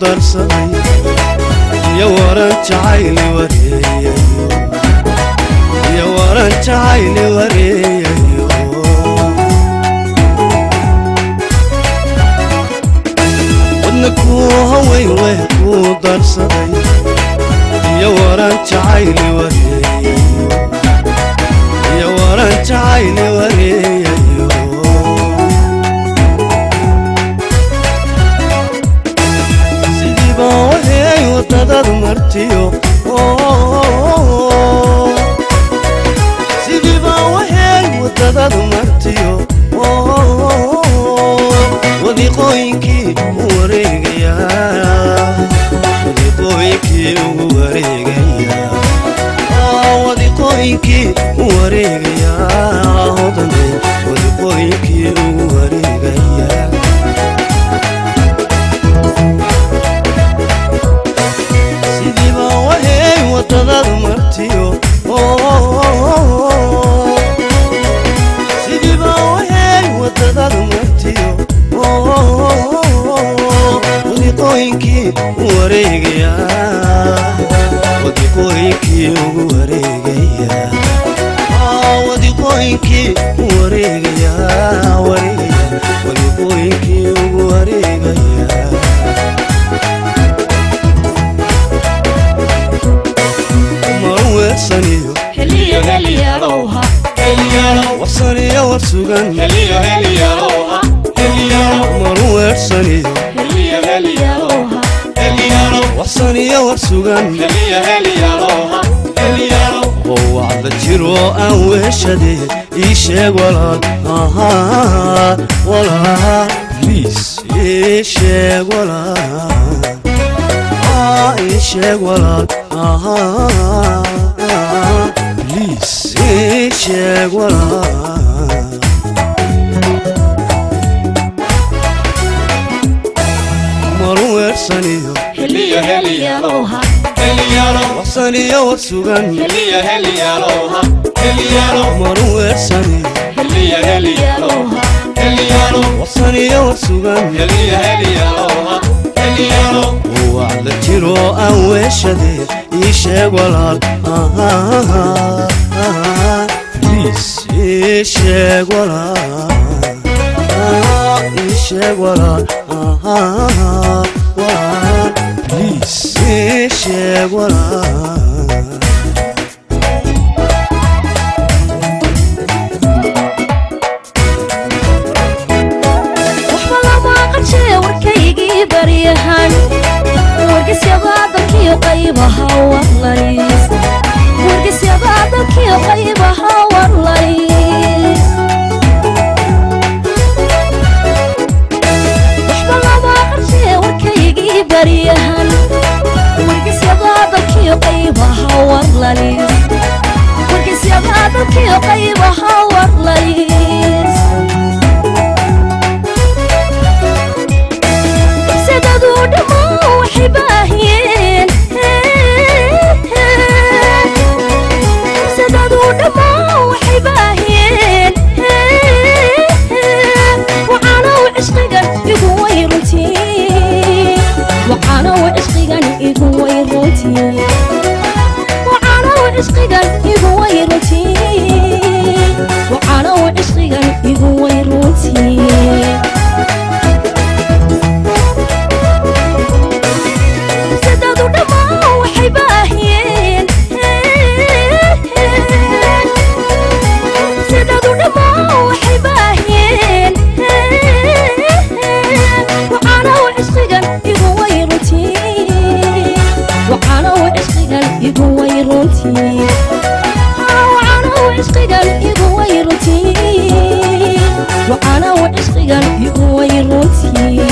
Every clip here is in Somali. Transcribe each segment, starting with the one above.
darsaday iyo waran jacayli wareeyayo iyo waran jacayli wareeyayo wadna kuu haweyn weh kuu darsaday iyo waran jacayli wareeyayo iyo waran jacayli wareeyayo sidiiba waheey wadadad martiyo sidiiba waheey wadadad martiyo wadiqooyinkii u wareegayaa wadiqooyinkii ugu wareegayaa wadiqooyinkii u wareegayaa hodane wadiqooyinkii ugu wareegayaa sidiiba waheey wadadad martiyo sidiiba waheey wadadad martiyo wadiqooyinkii u wareegayaa wadiqooyinkii ugu wareegayaa wadiqooyinkii u wareegayaa wareegaya wadiqooyinkii ugu wareegayaa maru weersaniyo heliyo heliyalowha warsaniyo war sugan maru weersaniyo heliyo heliyalowha warsaniyo war sugan oo wacda jiro aan weeshade ii sheeg walaal ahaa walaal liis ii sheeg walaal Ah, ii sheeg walaal ahaa liis ii sheeg walaal maru weersaniyo heliyo heliyalowha warsaniyo war sugan maru weersaniyo heliyalowha warsaniyo war sugan oo wacda jiro aan weeshade ii sheeg walaal ahaa liis ii sheeg walaal Ah, ii sheeg walaal ahaa walaal liis ii sheeg walaal waxba lama qajee warkaygii baryahan wargisyadaadalkiyo qaybaha warlays wargisyadaadalkiyo qaybaha warlays waxba lama qajee warkaygii baryahan wargisyadaadalkiyo qaybaha warlays wargisyadaadalkiyo qaybaha warlays sadaduu dhammaan waxay baahiyeen sadaduu dhammaan waxay baahiyeen wacaanow cishqigan igu way runtii wacaanow cishqigan igu way runtii wacaanow cishqigan igu way runtii wacaanow cishqigan igu way runtii sadadu dhammaan waxay baahiyeen sadadu dhammaan waxay baahiyeen wacaanow cishqigan igu way runtii wacaanow cishqigan igu way runtii wacaanow cishqigan igu way runtii wacaanow cishqigan igu way runtii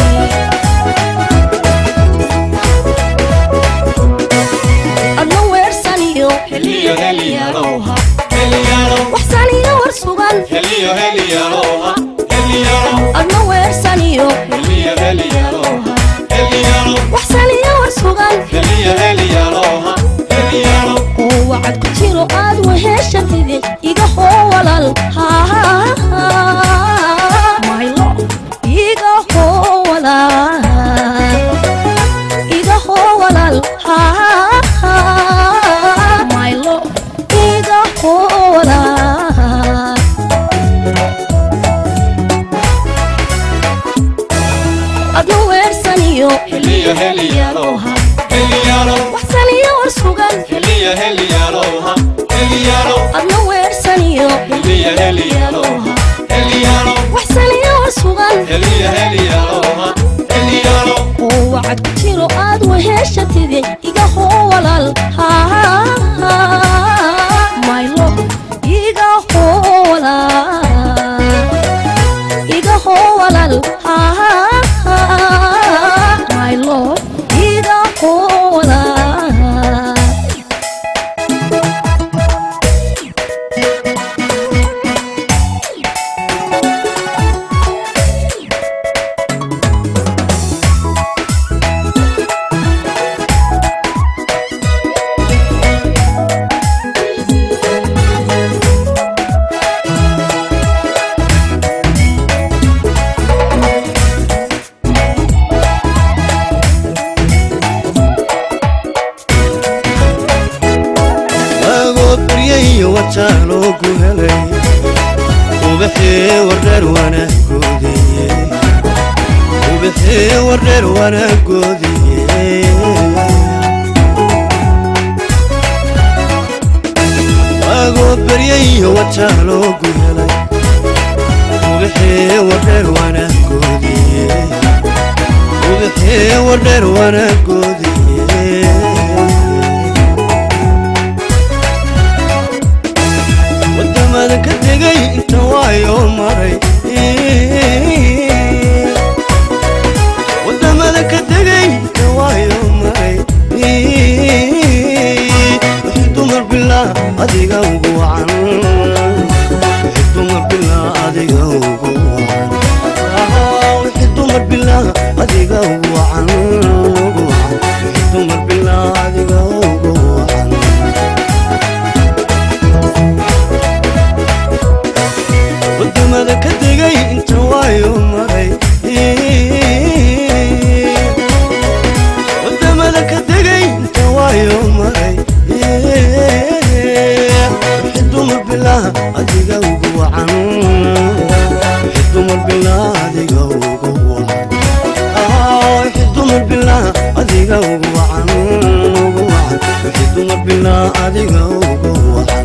adna weersaniyo heliyo heliyalowha waxsaniyo war sugan adna weersaniyo heliyo heliyalowha waxsaniyo war sugan oo wacad ku jiro aad weheshatide iga hoo walal maylo iga hoo walal heliyaalowha heliyalo waxsaniyo war sugan heliya heliyaloha heliyalo adna weersaniyo heliya heliyaloha heliyalo waxsaniyo war sugan heliya heliyaloha heliyalo oo wacad ku jiro aad weheshatide iga hoo walaal maylo iga hoo walaal iga hoo walaal maylo iga hoo walaal agoo baryayo wajaaloogu helay ubaxee wardheer wanaagoodiye ubaxee wardheer wanaagoodiye agoo baryayo wajaaloogu helay ubaxee wardheer wanaagoodiye ubaxee wardheer wanaagoodiye wadamada ka tegay inta waayo maray wadamada ka tegay inta waayo maray wixii dumar bilaa adiga ugu wacan wixii dumar bilaa adiga ugu wacan Ah, wixii dumar bilaa adiga ugu wacan ugu wacan wixii dumar bilaa adiga ugu wacan wadamada ka tegay inta waayo maray wadamada ka tegay inta waayo maray wixii dumar bilaa adiga ugu wacan wixii dumar bilaa adiga ugu wacan Ah, wixii dumar bilaa adiga ugu wacan ugu wacan wixii dumar bilaa adiga ugu wacan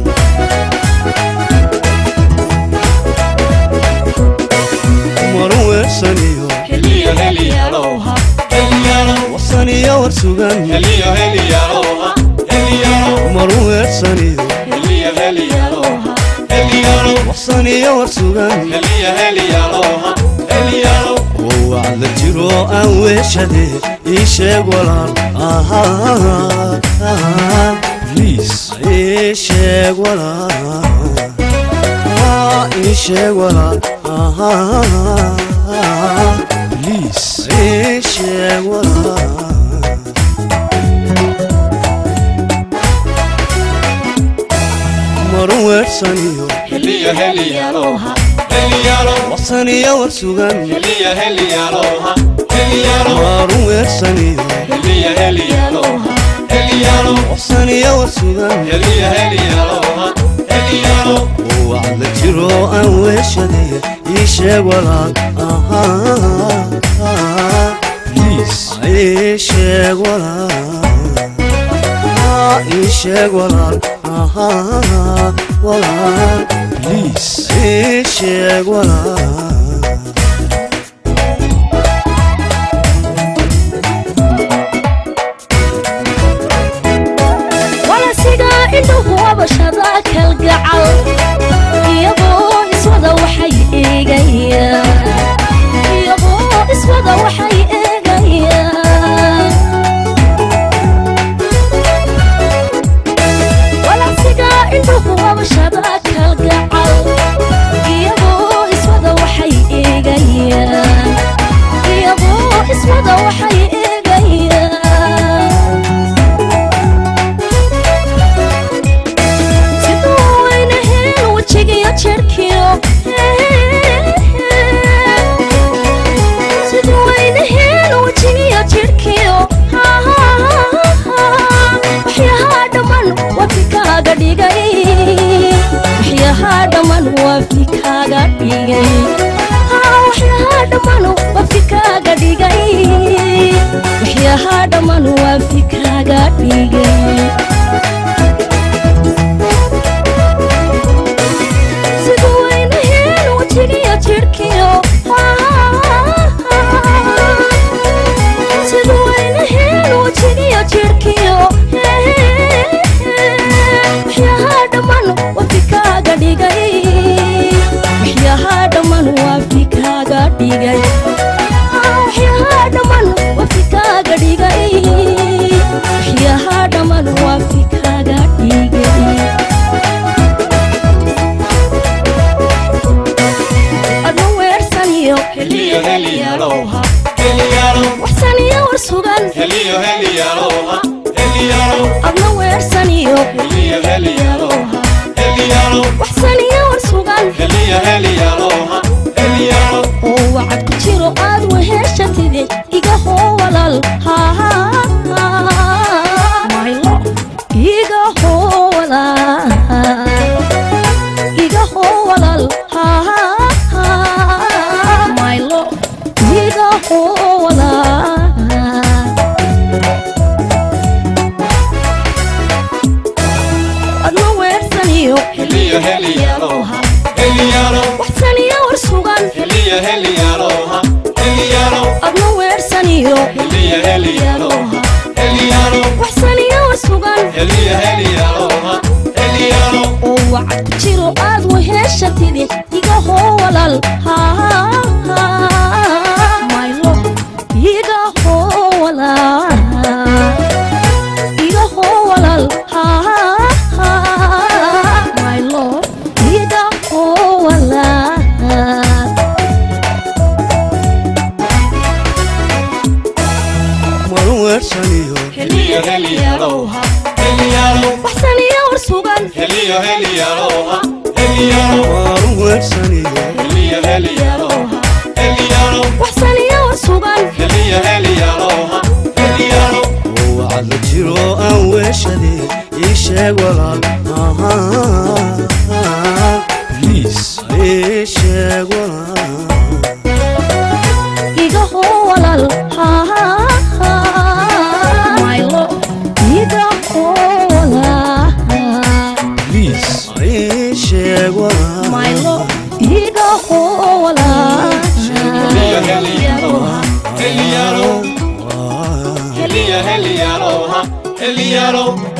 maru weersaniyo heliya heliyaloha heliyalo wasaniyo war sugan heliya heliyaloha heliyalo maru weersaniyo heliya heliyaloha heliyalo wasaniyo war sugan heliya heliyaloha heliyalo oo wacda jiro aan weeshade ii sheeg walaal ahaa liis ii sheeg walaal Ah, ii sheeg walaal ahaa liis ii sheeg walaal maru weersaniyo heliya heliyaloha heliyalo wasaniyo war sugan heliya heliyaloha heliyalo maru weersaniyo heliya heliyaloha heliyalo wasaniyo war sugan heliya heliyaloha heliyalo oo wacda jiro aan weeshade ii sheeg walaal ahaa liis ii sheeg walaal Ah, ii sheeg walaal ahaa walaal liis ii sheeg walaal walasiga indhuhu abashada kalgacal iyagoo iswada waxay eegayaan iyagoo iswada waxay eegayaan walasiga indhuhu abashada kalgacal iyagoo iswada waxay eegayaan iyagoo iswada waxay eegayaan siduu wayna heen wejigiyo jerkiyo siduu wayna heen wejigiyo jirkiyo waxyahaa dhamman waa fikaaga dhigay waxyahaa dhamman waa fikaaga dhigay waxyahaa dhamman waa fikaaga dhigay waxyahaa waxyaha dhamman waa fikraga dhigay sida weynaheen wajigiyo jidhkiyo sida weynaheen wajigiyo jidhkiyo waxyaha dhamman waa fikraaga dhigay waxyaha dhamman waa fikraaga dhigay waxyaha dhamman waa fikraaga dhigay waxyaha dhamman waa fikraaga dhigay adna weersaniyo Heliyo, heliyaloha. Heliyalo, waxsaniyo war sugan heliyo, heliyaloha. Heliyalo, adna weersaniyo heliyo, heliyaloha. Heliyalo, waxsaniyo war sugan heliyo, heliyaloha. Heliyalo, oo wacad ku jiro aad weheshatide iga hoo walaal maylo iga hoo walaal iga hoo walaal maylo iga hoo walaal adna weersaniyo heliyo, heliyaloha. Heliyalo, waxsaniyo war sugan heliyo, heliyaloha. Heliyalo, adna weersaniyo heliyo, heliyaloha. Heliyalo, waxsaniyo war sugan heliyo, heliyaloha. Heliyalo, oo wacad ku jiro aad weheshatide iga hoo walaal maylo iga hoo walaal iga hoo walaal maylo iga hoo walaal maru weersaniyo heliyo, heliyaloha. Heliyalo, waxsaniyo war sugan heliyo, heliyaloha. Heliyalo, maru weersaniyo heliyo, heliyaloha. Heliyalo, waxsaniyo war sugan heliyo, heliyaloha. Heliyalo, oo wacad la jiro aan weeshade ii sheeg walaal liis ii sheeg walaal iga hoo walaal maylo iga hoo walaal liis ii sheeg walaal maylo iga hoo walaal heliyo, heliyaloha. Heliyalo, heliyo, heliyaloha. Heliyalo,